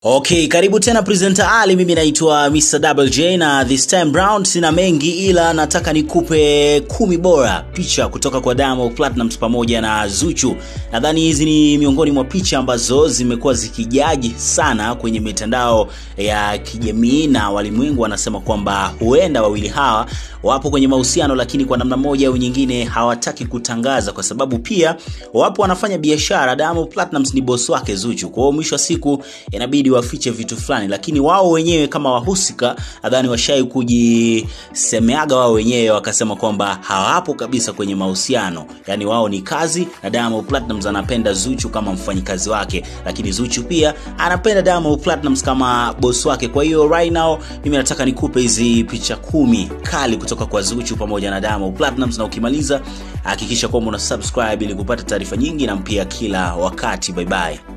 Okay, karibu tena presenter Ali, mimi naitwa Mr. Double J na this time round sina mengi ila nataka nikupe kumi bora picha kutoka kwa Diamond Platnumz pamoja na Zuchu. Nadhani hizi ni miongoni mwa picha ambazo zimekuwa zikijaji sana kwenye mitandao ya kijamii na walimwengu wanasema kwamba huenda wawili hawa wapo kwenye mahusiano, lakini kwa namna moja au nyingine hawataki kutangaza kwa sababu pia wapo wanafanya biashara. Diamond Platnumz ni boss wake Zuchu, kwa hiyo mwisho wa siku inabidi wafiche vitu fulani, lakini wao wenyewe kama wahusika nadhani washai kujisemeaga wao wenyewe wakasema kwamba hawapo kabisa kwenye mahusiano, yani wao ni kazi, na Diamond Platnumz anapenda Zuchu kama mfanyikazi wake, lakini Zuchu pia anapenda Diamond Platnumz kama boss wake. Kwa hiyo right now mimi nataka nikupe hizi picha kumi kali kutoka kwa Zuchu pamoja na Diamond Platnumz, na ukimaliza hakikisha kwamba una subscribe ili kupata taarifa nyingi na mpya kila wakati. Bye bye.